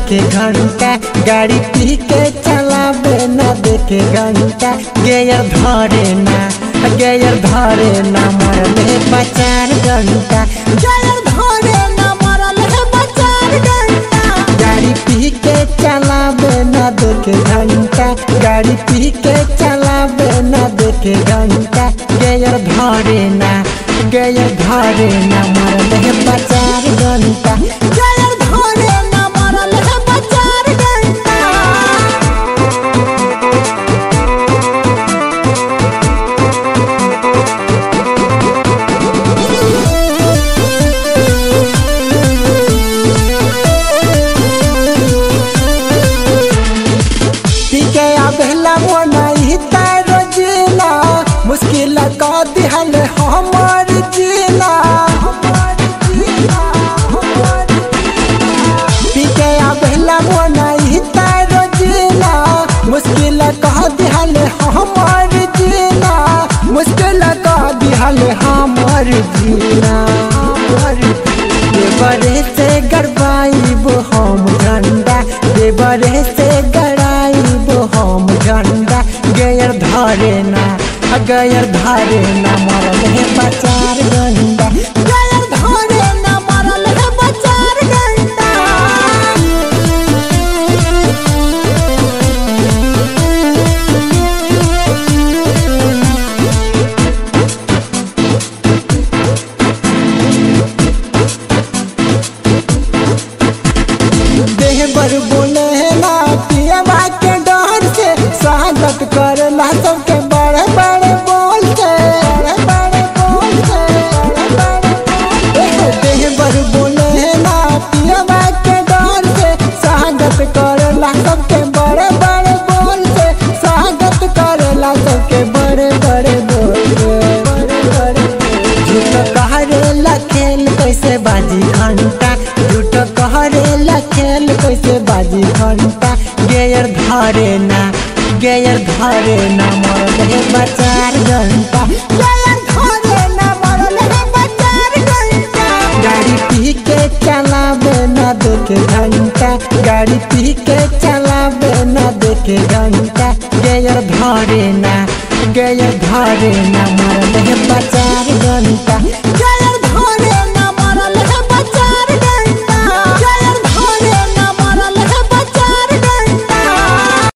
देखे घंटा गाड़ी पी के चलावे न देखे घंटा गेयर धरे ना गेयर धरे ना मरले बचार घंटा गेयर धरे ना मरले बचार घंटा गाड़ी पी के चलावे न देखे घंटा गाड़ी पी के चलावे न देखे घंटा गेयर धरे ना गेयर धरे ना मरले बचार घंटा गेयर धरे ना मरले बचार घंटा पीके आबेला मोनाई तारो जिला मुश्किल का दिहल हमर जिला पीके आबेला मोनाई तारो जिला मुश्किल का दिहल हमर जिला मुश्किल का दिहल हमर जिला देवरे से गड़बाइब हम झंडा देवरे से गड़ाइब हम झंडा गयर धरे ना गयर धरे ना मरल है बचार गंडा गयर धरे ना मरल है बचार गंडा देह बर बोले ना पियवा के डर से स्वागत करला सबके बड़े बड़े बोल से बड़े बड़े बोल से बड़े बड़े बोल से। देह बर बोले ना पियवा के डर से स्वागत करला सबके बड़े बड़े बोल से स्वागत करला सबके बड़े बड़े बोल से बड़े बड़े झूठ कहरेला खेल कैसे बाजी घंटा झूठ कहरेला खेल कैसे बाजी घंटा गेयर धरे ना गेयर धरे ना मरल है बचार घंटा गेयर धरे ना मरल है बचार घंटा गाड़ी पी के चलावे ना देखे घंटा गाड़ी पी के चलावे ना देखे घंटा गेयर धरे ना गेयर धरे ना मरल है बचार घंटा गेयर